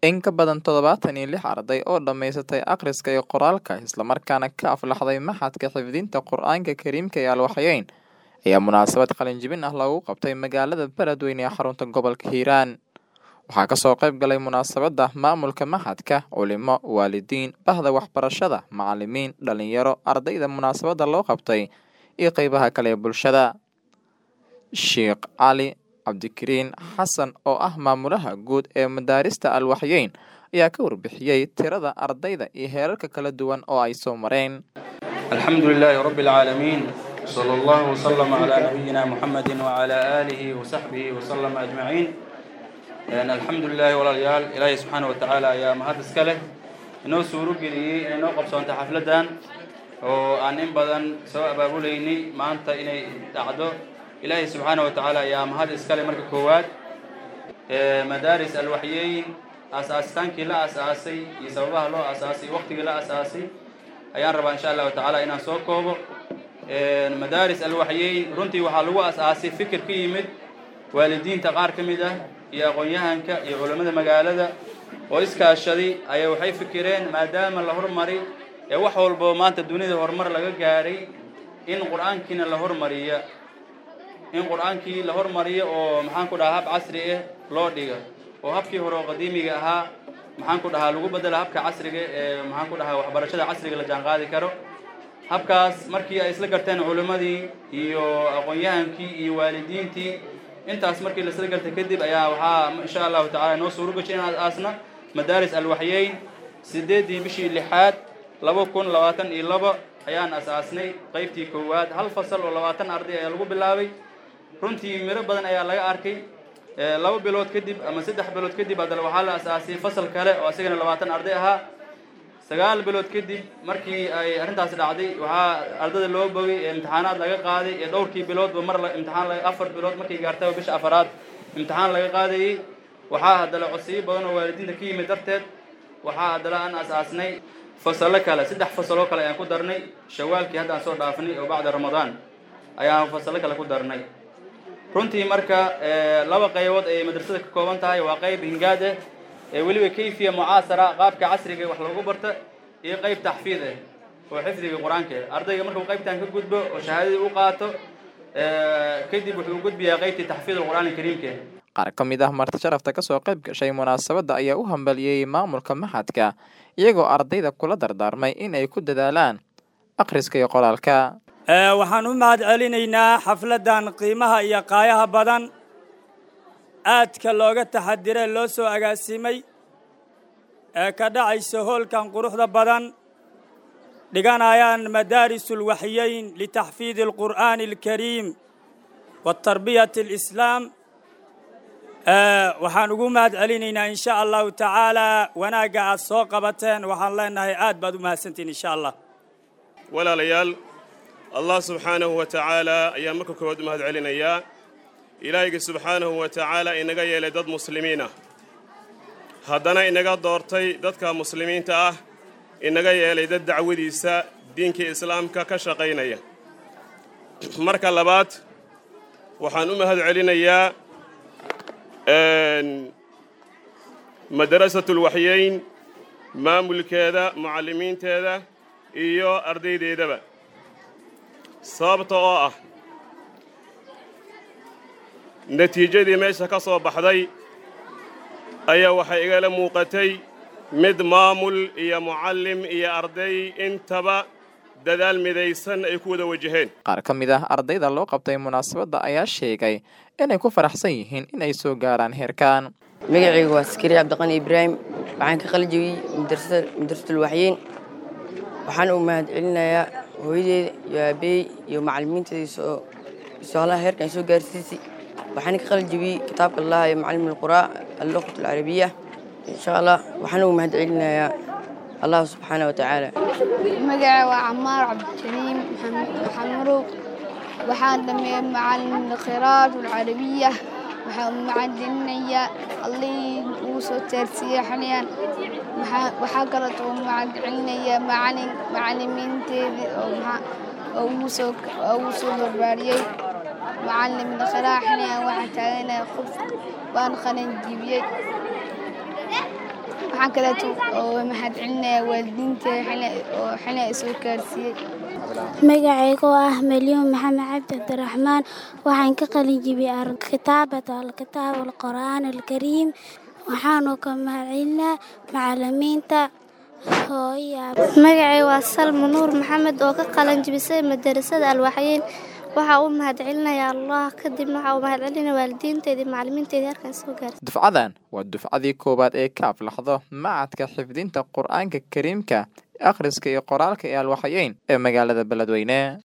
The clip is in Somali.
In ka badan todobatan iyo lix arday oo dhammaysatay akhriska iyo qoraalka isla markaana ka aflaxday Maxadka Xifdinta Qur'aanka Kariimka ee Al-Waxyeyn ayaa munaasabad qalin-jebin ah loogu qabtay magaalada Beledweyne ee xarunta gobolka Hiiraan. Waxaa kasoo qayb galay munaasabadda maamulka maxadka, culimo, waalidiin, bahda waxbarashada, macalimiin, dhalinyaro, ardayda munaasabadda loo qabtay iyo qeybaha kale ee bulshada. Sheekh Cali Cabdikariin Xasan oo ah maamulaha guud ee madaarista Al-Waxyeyn ayaa ka warbixiyey tirada ardayda iyo heerarka kala duwan oo ay soo mareen. الحمد لله رب العالمين صلى الله وسلم على نبينا محمد وعلى آله وصحبه وسلم أجمعين Een, alxamdulilahi walaalayaal ilaahay subxaana watacaala ayaa mahad iska leh inoo suuro geliyey inay noo qabsoonta xafladdan oo aan in badan soo abaabuleynay maanta inay dhacdo ilaahay subxaana watacaala ayaa mahad iska leh marka koowaad Ee, madaaris alwaxyeyn aas-aasitaankii la aas-aasay iyo sababaha loo aas-aasay waqtigii la aas-aasay ayaan rabaa insha allahu tacaala inaan soo koobo Een, madaaris alwaxyeyn runtii waxaa lagu aas-aasay fikir ka yimid waalidiinta qaar ka mid ah iyo aqoon-yahanka iyo culammada magaalada oo iskaashaday ayaa waxay fikireen maadaama la hormari ee wax walbo maanta dunida horumar laga gaaray in qur-aankiina la hormariya in qur-aankii la hormariyo oo maxaan ku dhahaa hab casri ah loo dhiga oo habkii hore oo qadiimiga ahaa maxaan ku dhahaa lagu bedela habka casriga ee maxaan ku dhahaa waxbarashada casriga la jaanqaadi karo habkaas markii ay isla garteen culimmadii iyo aqoon-yahankii iyo waalidiintii intaas markii la isla gartay kadib ayaa waxaa insha allahu tacala noo suuro gashay in aasna madaaris alwaxyeyn sideedii bishii lixaad laba kun labaatan iyo laba ayaan asaasnay qeybtii koowaad hal fasal oo labaatan arday ayaa lagu bilaabay runtii miro badan ayaa laga arkay Ee, laba bilood kadib ama saddex bilood kadib haddana waxaa la asaasay fasal kale oo isagana labaatan arday ahaa sagaal bilood kadib markii ay arrintaas dhacday waxaa ardada loo bogay ee imtixaanaad laga qaaday ee dhowrkii biloodba mar la imtixaan laga afar bilood markay gaartaba bisha afaraad imtixaan laga qaadayay waxaa haddana codsiyo badan oo waalidiinta ka yimid darteed waxaa haddana aan asaasnay fasalo kale saddex fasaloo kale ayaan ku darnay shawaalkii haddaan soo dhaafnay oo bacda ramadaan ayaan fasalo kale ku darnay runtii marka ee, laba qaybood ayay madrasada ka kooban tahay waa qayb hingaad ah ee weliba kayfiya mucaasara qaabka casriga wax lagu barta iyo qayb taxfiid ah oo xifdiga qur-aanka ah ardayga markuu qaybtan ka gudbo oo shahaadadii u qaato ee, kadib wuxuu u gudbiyaa qaybtii taxfiid alqur'aan alkariimka Qaar ka mid ah marti sharafta kasoo qayb gashay munaasabadda ayaa u hambalyeeyey maamulka maxadka iyagoo ardayda kula dardaarmay in ay ku dadaalaan akhriska iyo qoraalka. Ee, waxaan u mahad celinaynaa xafladdan qiimaha iyo qaayaha badan aadka looga taxadiree loo soo agaasimay ee ka dhacaysa hoolkan quruxda badan dhiganayaan madaarisul waxyeyn litaxfiidi alqur'aani alkariim watarbiyati alislaam Ee, waxaan ugu mahad celinaynaa insha allahu tacaalaa wanaagga aad soo qabateen waxaan leenahay aad baad u mahadsantihin insha allah walaalayaal allah subxaanahu wa tacaala ayaa marka koowaad u mahad celinayaa ilaahayga subxaanahu wa tacaala inaga yeelay dad muslimiin ah haddana inaga doortay dadka muslimiinta ah inaga yeelay dad dacwadiisa diinka islaamka ka shaqaynaya marka labaad waxaan u mahad celinayaa een, madrasatul waxyeyn maamulkeeda mucallimiinteeda iyo ardaydeedaba sababta oo ah natiijadii meesha ka soo baxday ayaa waxay igala muuqatay mid maamul iyo mucallim iyo arday intaba dadaal midaysan ay ku wada wajaheen Qaar ka mid ah ardayda loo qabtay munaasabadda ayaa sheegay inay ku faraxsan yihiin in ay soo gaaraan heerkan. magacaygu waa askari cabdiqani ibraahim waxaan ka qalijabiyey madrasada madrasatul waxyeyn waxaan u mahad celinayaa hooyadeeda iyo aabeey iyo macallimiinteeda soo soolaha heerkan soo gaarsiisay waxaan ka qalijabiyey kitaabka allah ee macallim alquraa alluqat alcarabiya insha allah waxaan ugu mahad celinayaa allah subxaana wa tacaala magaca waa camaar cabdikariim xamurow waxaan dhameeyey macalin alkhiraat alcarabiya waxaan macadininayaa allihii uu soo taarsiiyey xaliyaan Waxaa- waxaa kaleetoo macadcelinayaa macalin macalimiinteedii oo maxaa- oo ugu soo oo ugu soo barbaariyey macalin alkhiraat xaliyaan waxaan taaganahay qof waan qalin jibiyey waxaan kaleeto oo mahad celinayaa waalidiinta oo xili ay soo gaarsiiyey magacayga oo ah malyuun maxamed cabdi cabdiraxmaan waxaan ka qalin jibiyey kitaabat alkitaab alqur'aan alkariim waxaanu ka mahad celinaa macalimiinta magacay waa salma nuur maxamed oo ka qalan jibisay madarasada alwaxyeyn waxaa u mahad celinaya allah kadibna waxaa u mahad celinaya waalidiinteedii macalimiinteedii halkan soo gaartay dufcadan waa dufcadii koowaad ee ka aflaxdo macadka xifdinta qur-aanka kariimka akhriska iyo qoraalka ee alwaxyeyn ee magaalada beledweyne